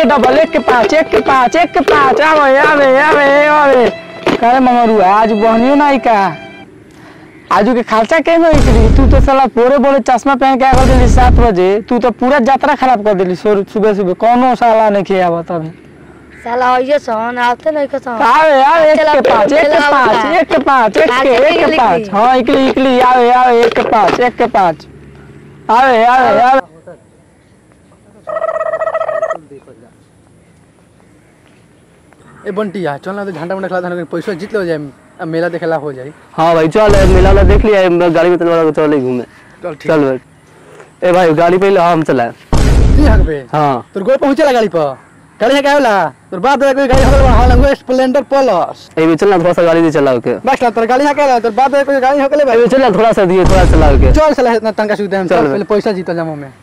Double एक के पाँच एक के पाँच एक के पाँच आवे आवे आवे आवे करे मंगरू आज बहनियो नहीं का आजू के खालसा के में निकली तू तो साला पोरे बोले चश्मा पहन के आ कर दिली सात बजे तू तो पूरा यात्रा खराब कर दिली सुबह सुबह कौनो साला नहीं किया बता अभी साला आइए सन आते नहीं के सन आवे आवे एक के पाँच एक के चला पाँच उठा। एक के पाँच एक के एक के निकली, पाँच निकली। हाँ इकली इकली आवे आवे एक के पाँच एक के पाँच आवे आवे आवे ए बंटिया चल ना तो झंडा मंडा खिला था पैसा जीत लो जाए अब मेला देखेला हो जाए हाँ भाई चल मेला वाला देख लिया मैं गाड़ी में चल चल घूमे चल ठीक चल बैठ ए भाई गाड़ी पे हम चला ठीक हक बे हाँ तोर गोल पहुंचेला गाड़ी पर गाड़ी है क्या होला तोर बाप दादा कोई गाड़ी हकल हां लंगो स्प्लेंडर प्लस ए भी चलना थोड़ा सा गाड़ी दे चला के बस ला तोर गाड़ी है क्या तोर बाप दादा कोई गाड़ी हकले ए भाई भी चलना थोड़ा सा दिए थोड़ा चला के चल चला इतना तंगा सुविधा हम चल चल बे। पहले पैसा जीतल जामो में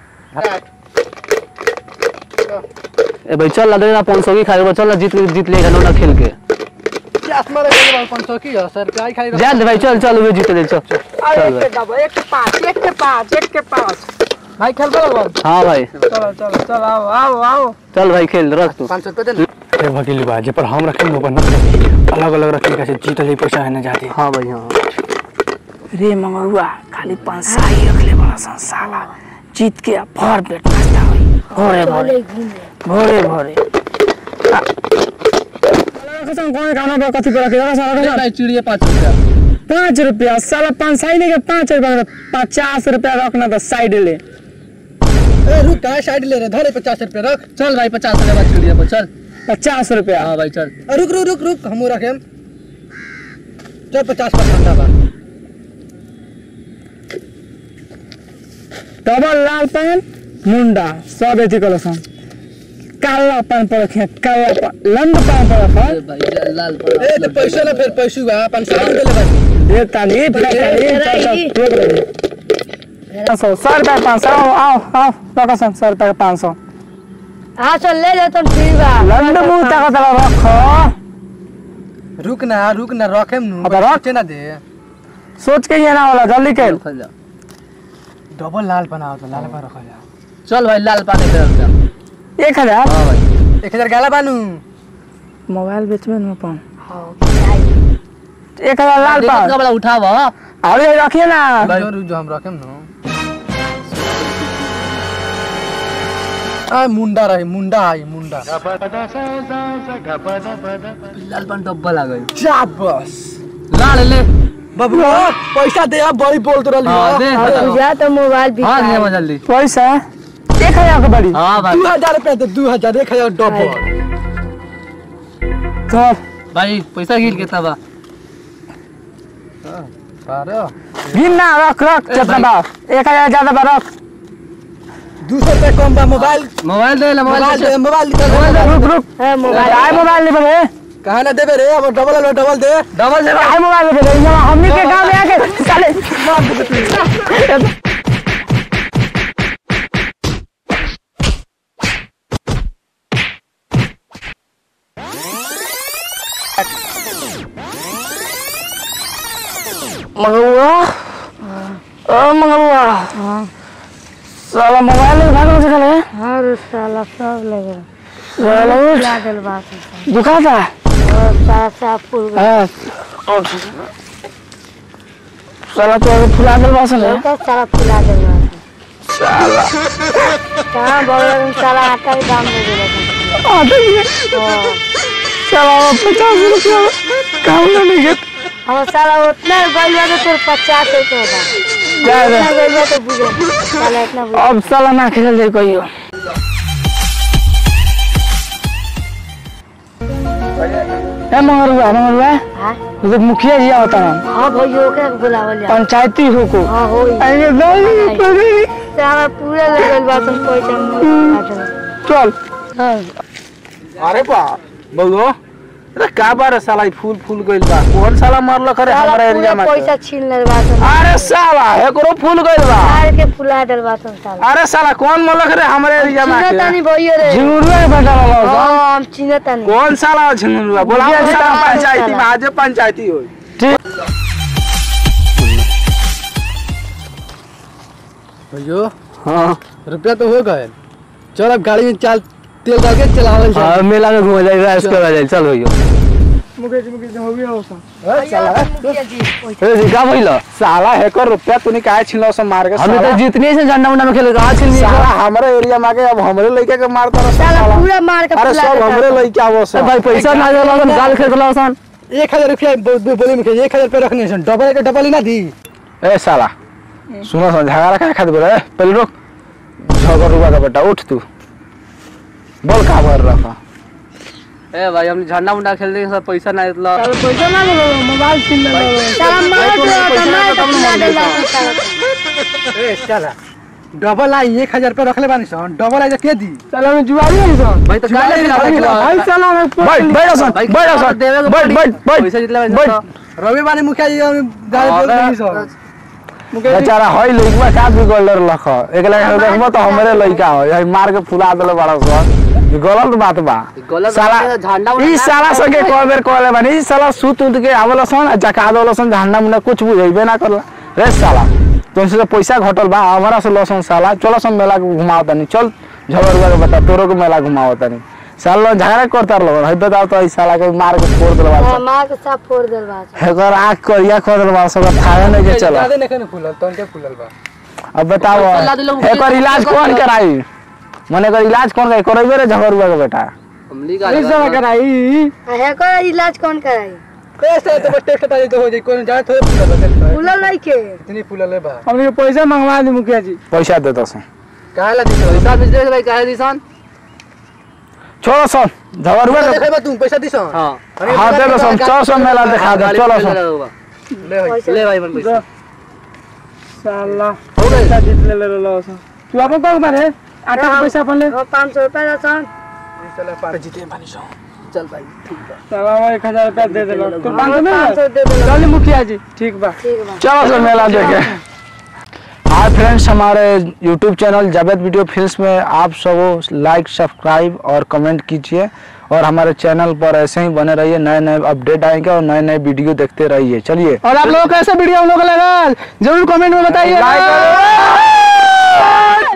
ए भाई चल ला देना पाँच सौ की खाए चल ला जीत जीत लेगा नोना खेल के आसमान रे 500 की है सर क्या खाई जा दे भाई चल चल वे जीत ले चल अरे चल एक के डबल एक के पाँच एक के पाँच एक के पाँच भाई खेल बा हाँ भाई चलो चलो चलो आओ आओ आओ चल भाई खेल रख तू 500 पे दे ए वकील बा जे पर हम रखे वो पर न रखे अलग अलग रखे कैसे जीतल ही पैसा है ना जाती हाँ भाई हाँ रे मंगरुआ खाली पाँच सौ ही रख ले बड़ा सन साला जीत के आ भर पेट नाश्ता हुई भोरे भोरे चले घूमे भोरे भोरे कौन खाना पर कथी पर रखे साला चिड़िया 5 रुपया पाँच रुपया साला पाँच साई लेके पाँच रुपया पचास रुपया रखना तो साइड ले ए रुक का साइड ले रे धरे 50 रुपया रख चल भाई 50 रुपया बा चिड़िया पर चल पचास रुपया हां भाई चल रुक रुक रुक रुक हमू रखेम चल 50 का ठंडा बा डबल लाल पान मुंडा सब एथी कल सन काला पान पर रखे काला पान लंड पान पर रखे भाई लाल ए तो पैसा ना फिर पैसू बा 500 दे ले भाई देता नहीं देता नहीं चल चल रोक दे पाँच सौ सौ रुपया पाँच सौ आओ आओ आओ रखो सन सौ रुपया पाँच सौ हाँ चल ले ले तुम ठीक बा लंड मुंह तक तक रखो रुक ना रुक ना रखेम नु अब रख। सोचे ना दे सोच के ये ना वाला जल्दी कर डबल लाल बनाओ तो लाल पर रखा जा चल भाई लाल पानी पे एक हजार हाँ भाई 1000 गाला बानू मोबाइल बेच में न पाऊँ हाँ चाहिए एक हजार लाल पान वाला उठाव अरे रखिए ना जो रुक जो हम रखेम नु आ मुंडा रही मुंडा आई मुंडा लाल पान डब्बा आ गई शाबाश लाल ले बाबू पैसा दे अब बड़ी बोल तो रही हाँ, दे। और तुझा तो मोबाइल भी हाँ दे जल्दी पैसा एक हजार के बड़ी हाँ भाई दू हजार रुपया दे दू हजार एक हजार डबल चल भाई पैसा गिर कितना बा बारह गिन ना रख रख कितना बा एक हजार ज्यादा बा रख दू सौ रुपया कम बा मोबाइल मोबाइल दे ले मोबाइल मोबाइल दे मोबाइल निकाल रुक रुक है मोबाइल आए मोबाइल ले बे कहा ना देबे रे अब डबल लो डबल दे डबल दे आए मोबाइल ले बे यहाँ हमनी के गांव में आके साले मंगवा ओ मंगवा साला मोबाइल ले भागो से खले हाँ रे साला सब लगे साला उठ लागल बात है दुखाता और साला साफ पुल गया हाँ उठ साला तो अभी फुला दल बासन है तो साला फुला दे बात साला कहाँ बगल में साला आटा के दाम दे दिला आ तो ये साला पचास रुपया काम ना नहीं गया हम साला उतना गइल बा तो पचास रुपया बा जा इतना गइल बा तो बुझे साला इतना बुझे अब साला ना खेल जाए कहियो ए मंगरुआ मंगरुआ हाँ तो मुखिया जी होता है हाँ भैया ओकरा के बुलावल जा पंचायती हो को हाँ होई अरे नहीं नहीं साला पूरा लगल बा तुम पैसा मुझे चल अरे बा बउओ अरे का बार साला ई फूल फूल गइल बा कौन साला मारल करे साला हमरा पूरा एरिया में पैसा छीन ले बा तुम अरे साला एकरो फूल गइल बा मार के फुला दल बा तुम साला अरे साला कौन मलक रे हमरे एरिया में चिन्ह आके? तानी भैया रे झिंगुरुआ के बेटा वाला हाँ हम चिन्ह तानी कौन साला झिंगुरुआ बोला मुखिया जी साला का पंचायती साला। में आज पंचायती होई भैयो हाँ रुपया तो हो गए चल अब गाड़ी में चल तेल डाल के चलावल हाँ मेला में घूम जाए राइस कर जाए चल भैया मुकेश मुकेश हो गया हो सब मुखिया जी ए जी का भइल साला हेकर रुपया तूने काहे छिलो से मार के हमें तो साला जीतने से झंडा उंडा में खेले कहा छिल साला हमारे एरिया में आके अब हमरे लइका के मारता रहा साला साला पूरा मार के अरे फुला सब देता हमरे है। लइका वो सब भाई पैसा ना दे लन गाल खेत लन एक हजार रुपया बोली में एक हजार रुपया रखने से डबल के डबल ही ना दी ए साला सुनो सुनो झगड़ा काहे खातिर बोले पहले रुक झगड़ रुआ का बेटा उठ तू बोल का भर रखा ए भाई हम झंडा उंडा खेल दे सब पैसा ना देला चल पैसा ना लो मोबाइल छीन ले साला मार दो तो मार के फुला देला साला ए चला डबल आई एक हजार रुपया रखले बानी सन डबल आई तो के दी चल हम जुआरी है सब भाई तो काहे नहीं भाई रखला साला हम बैठ बैठ सन भाई बैठ सन देवे बैठ बैठ बैठ पैसा जितला बैठ रवि बानी मुखिया जी हम गाड़ी बोल रही सन बेचारा हई लइका का बिगड़ रख एक लाख देखबो तो हमरे लइका हो यही मार के फुला देले बड़ा सन ई गलत बात बा गलत साला बात है, झंडा उंडा ई ना साला खेले। सके कोई बेर कहले बानी ई साला सूत उत के आवल सन आ जका देवल सन झंडा मुंडा कुछ बुझेबे ना करला रे साला तुमसे तो पैसा घटल बा हमारा से लसन साला चलो सन मेला के घुमाओ तनी चल झगड़ुआ के बता तोरो के मेला घुमाओ तनी साला झगड़ा करता रहो हई बताओ तो ई साला के मार के फोड़ देल बा हाँ, मार के सब फोड़ देल बा हेकर आँख करिया कर देल बा सब खाए नहीं के चला ज्यादा नहीं फूलल तन के फूलल बा अब बताओ अल्लाह दिलो मुझे एकर इलाज कौन कौन करे? कराई मने एकर इलाज कौन कराई करैबे रे झगड़ुआ के बेटा हमली का पैसा कराई है को इलाज कौन कराई कैसे तो बस टेस्ट ताली तो हो जाई कोई जाए थोड़े फूलल बा फूलल नहीं के इतनी फूलल है बा हमने पैसा मंगवा दी मुखिया जी पैसा दे दो काहे ला दी पैसा भेज दे भाई काहे दिसन छोड़ो सन झगड़ुआ के देखे बा तू पैसा दी सन हां हाँ दे दो सन चलो सन मेला दिखा दे चलो सन ले होई पैसा ले भाई मन पैसा साला पैसा जीत ले ले लो सब तू अपन कौन मारे आटा के पैसा अपन ले हाँ, पाँच सौ रुपया दसन चला पार जीते बानी सन चल भाई ठीक है साला हम एक हजार रुपया दे देलो तू पाँच सौ पाँच सौ में दे देला चल मुखिया जी ठीक बा ठीक बा चलो सन मेला देखे हाय फ्रेंड्स हमारे YouTube channel Javed video films में आप सब लाइक सब्सक्राइब और कमेंट कीजिए और हमारे चैनल पर ऐसे ही बने रहिए नए नए अपडेट आएंगे और नए नए वीडियो देखते रहिए चलिए और आप लोगों को कैसा वीडियो हम लोग को लगा जरूर कमेंट में बताइए लाइक करो।